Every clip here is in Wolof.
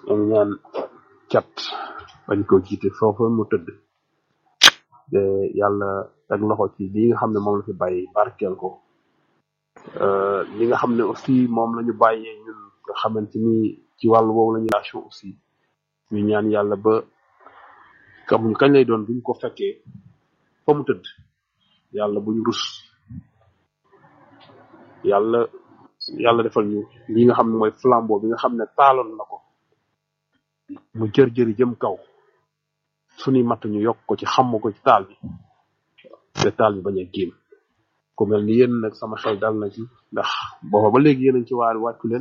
ñu ñaan cat bañ ko jiite foofu mu tëdd te yàlla teg loxo ci li nga xam ne moom la fi bàyyi barkeel ko Euh, li nga xam ne aussi moom la ñu bàyyee ñun nga xamante ni ci wàllu woowu la ñu relation aussi ñu ñaan yàlla ba kamuñ kañ lay doon buñ ko fekkee fa mu tëdd yàlla buñ rus yàlla yàlla defal ñu li nga xam ne mooy flambeau bi nga xam ne taaloon na ko mu jër jëri jëm kaw suñuy matt ñu yokk ko ci xam ko ci taal bi te taal bi bañ a génn ku mel ni yéen nag sama xel dal na ci ndax booba ba léegi yéen a ngi ci waar wàccu leen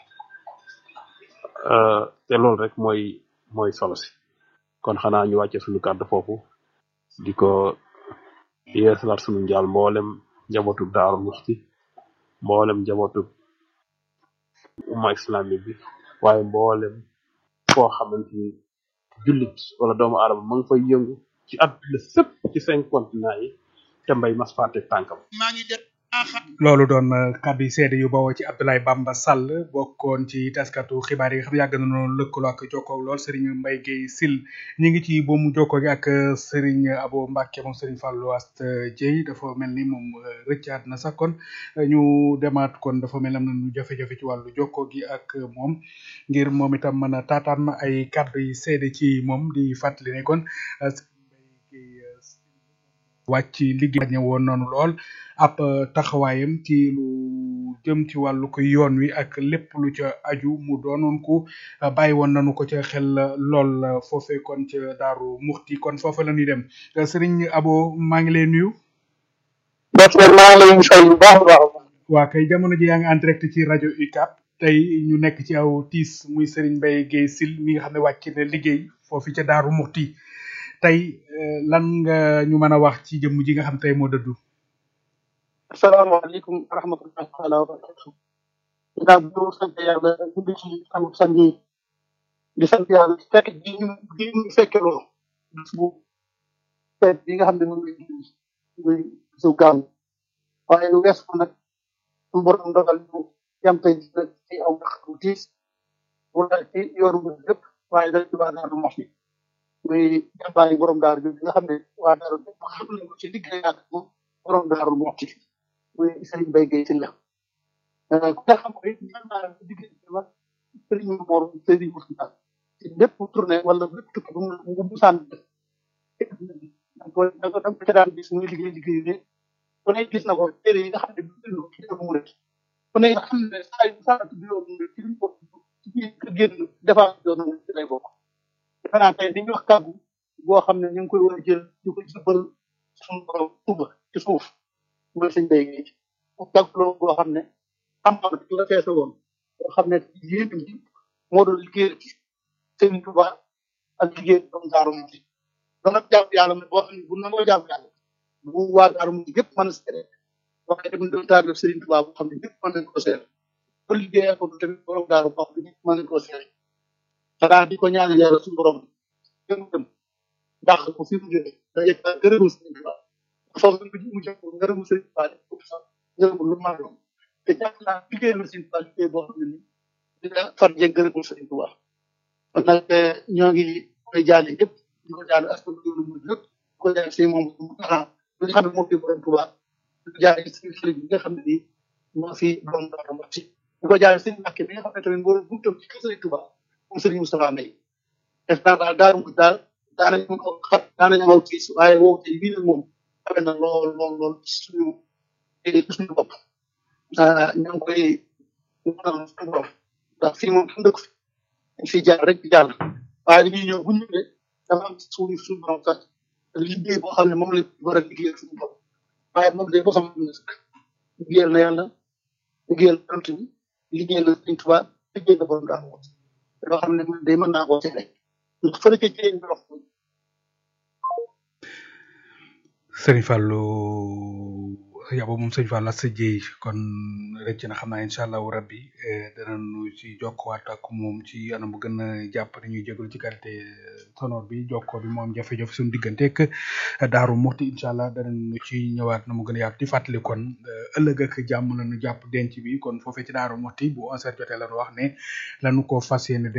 euh, te loolu rek mooy mooy solo si kon xanaa ñu wàcce suñu kàddu foofu di ko yeesalaat suñu njaal mboolem njabootu daaru muxti mboolem njabootu umma islamique bi waaye mboolem foo xamante ni jullit wala doomu aadama ma ngi fay yëngu ci àdduna sëpp ci cinq continents yi te mbay mas fàtte tànkam loolu doon uh, kàddu yi seede yu bawoo ci Abdoulaye Bamba Sall bokkoon ci taskatu xibaar yi nga xam ne yàgg na noonu lëkkaloo ak jokkoo lool Serigne Mbaye Guèye Sil ñi ngi ci boomu jokkoo gi ak uh, Serigne Abo Mbacke moom Serigne Fallou Ast Dieye dafa mel ni moom uh, rëccaat na sax kon ñu demaat kon dafa mel ni am nañu jafe-jafe ci wàllu jokkoo gi ak moom ngir moom itam mën a taataan ay kàddu yi seede ci moom di fàttali ne kon wàcc liggéey ñe woon noonu lool ab taxawaayam ci lu jëm ci wàllu ko yoon wi ak lépp lu ca aju mu doonoon ku bàyyi woon nañu ko ca xel lool foofe kon ca daaru muxti kon foofa la ñuy dem sëriñ abo maa ngi lay nuyu docteur maa ngi lay fay bu baax a baax waa kay jamono ji yaa ngi en direct ci rajo UCAB tey ñu nekk ci aw tiis muy sëriñ Mbaye Guèye Sil mi nga xam ne wàcc na liggéey foofu ca daaru muxti tey lan nga ñu mën a wax ci jëmm ji nga xam tey moo dëddu asalaamaaleykum wa rahmatullahi taala wa barakatu ginnaaw bi ñu sant yàlla julli ci am sang yi di sant yàlla ci fekk ji ñu ji ñu fekke loolu bis bu feet bi nga xam ne moom lay julli muy bisu gàmm waaye lu wees ko nag suñu borom dogal ñu yam tey ci aw ndax bu tiis wala ci yoonu bu lépp waaye dañ ci waa daaru mox mi muy jàmbaari borom daaru bi nga xam ne waa daaru bépp xam nañ ko ci liggéey ak moom borom daaru moxti muy Serigne Mbaye Guèye Sylla ku nga xam ko it mën naa la diggante ma Serigne Mor Serigne Moussa ci lépp tournée wala lépp tukki bu mu bu mu sànni def da ko da ko da ko daan gis muy liggéey liggéey ne ku ne gis na ko téere yi nga xam ne bind ko ci mu rek ku ne xam ne saa yu saa ci biir ci liñ ko ci biir kër génn defaa doon ci lay bokk defe naa tey dañuy wax kàggu boo xam ne ñu ngi koy war a jël di ko jëbal suñu borom suba ci suuf mooy sëñ Mbaye Guèye ak kàggu loolu boo xam ne xam-xam rek la feese woon boo xam ne yéen ji moo doon liggéey ci sëñ Touba ak liggéey doomu Daaru Muxti doon ak jàmm yàlla boo xam ne bu nangoo jàmm yàlla bu waa Daaru Muxti yëpp mën a seede waaye tamit doon taal Sëriñ Touba boo xam ne ñëpp mën nañ ko seede ko liggéey ko tamit borom Daaru Muxti ñëpp mën nañ ko seede xanaa di ko ñaanal yàlla suñu borom gën dem ndax ko fi mu jógee da yegg ak gërëmu Sëriñ Tuubaa foofu mu mu jëm ngërëmu Sëriñ Tuubaa def ko sax ngërëmu lu maa doon te jàpp naa liggéey na Sëriñ Tuubaa liggéey boo xam ne ni dina far jëg ngërëmu Sëriñ Tuubaa kon nag ñoo ngi koy jaale yëpp di ko jaale askan bi lu mu yëpp di ko jaale si moom mu taxaw li nga xam ne moo fi borom Tuubaa di ko jaale si xarit bi nga xam ne nii moo fi borom Daaru Muxti di ko jaale Sëriñ Mbàkke bi nga xam ne tamit moo buntam ci kër Sëriñ Tuubaa moom Sëriñ Moustapha Mbaye def naa daal daaru mu daal daanañu ko xat daanañu aw tiis waaye wow te bii nag moom xawe na lool lool lool ci suñu ci suñu bopp ñu ngi koy ñaanal suñu borom ndax fii moom kenn dëkk fi dañ fiy jaar rek di jàll waaye dañuy ñëw bu ñu ñëwee dafa am suñu suñu borom sax liggéey boo xam ne moom la war a liggéeyal suñu bopp waaye moom day boo xam ne sax liggéeyal na yàlla liggéeyal yonent bi liggéeyal na Sëriñ Tuubaa liggéeyal na borom daal loo xam ne day mën naa koo seede ndax fële ca jigéen bi wax Serigne Fallou yabo moom sëñ Fall sa jéy kon rëcc na xam naa incha allahu rabbi danañu ci jokkowaat ak moom ci anam bu gën a jàpp ni ñuy jégalu ci qualité sonore bi jokkoo bi moom jafe-jafe suñu digganteeg daaru muxti incha allah danañu ci ñëwaat na mu gën a yaatu di fàttali kon ëllëg ak jàmm lañu jàpp denc bi kon foofee ci daaru muxti bu 11h jotee lañu wax ne lañu ko fas yéene